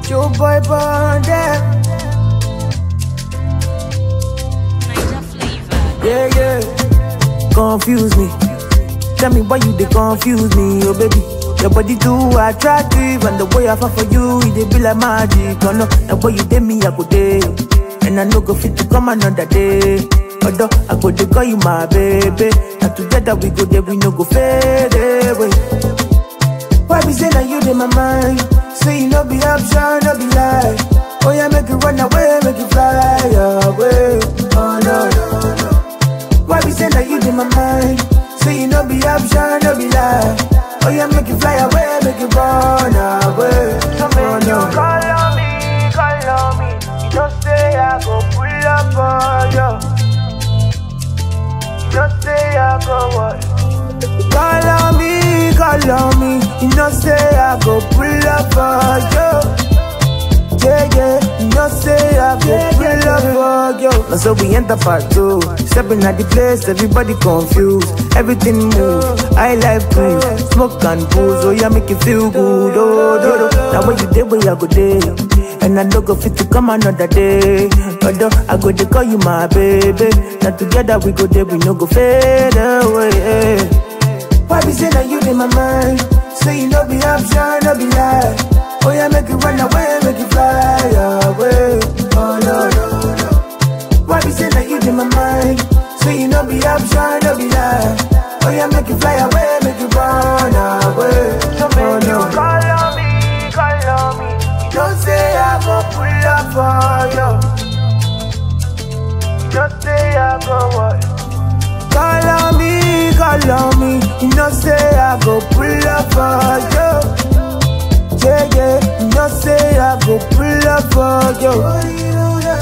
Joe boy bonded. Niger flavor. Yeah, yeah. Confuse me. Tell me why you they confuse me, oh baby. Your body too attractive, and the way I fall for you, it dey be like magic. Oh no, the way you did me, I go day, and I no go fit to come another day. Although I go dey call you my baby, and together we go there, we no go fade away. Why be say that you in my mind? Say you no be option, no be lie. Oh yeah, make it run away, make it fly away. Oh no, no, no. Why be say that you in my mind? Say you no be option, no be lie. Oh yeah, make it fly away, make it run away. So oh, no. you call on me, call on me. You don't say I go pull up on you. You don't say I go what? Call on me, call on me. You know say I go pull up for you. Yeah, yeah, you know say I go pull up for you. Now so we enter part two. Stepping at the place, everybody confused. Everything move. I like cruise, smoke and booze. Oh yeah, make you feel good. Oh, do, do. Now when you day, where I go day. And I no go fit to come another day. Although I go to call you my baby. Now together we go there, we no go fade away. Why be say that you in my mind? Say you no be option, no be lie. Oh yeah, make it run away, make it fly away. Oh no no no. Why be say that you in my mind? Say you no be option, no be lie. Oh yeah, make it fly away, make it run away. So oh, no. you call on me, call on me. You don't say I go pull up for you. You don't say I go what? Call on me, call on me. You know say I go pull up for you. Yeah, yeah. You know say I go pull up for you.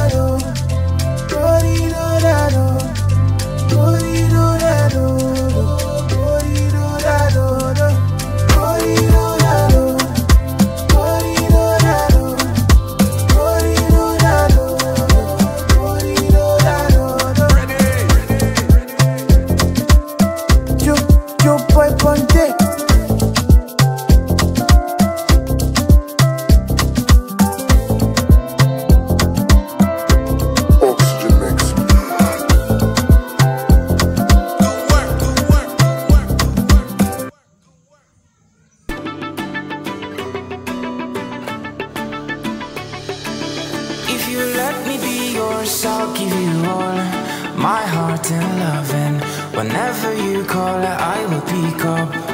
Yo, yo, boy, ponte. Oxygen mix. If you let me be yours, I'll give you all my heart and love. And whenever you call, I will pick up.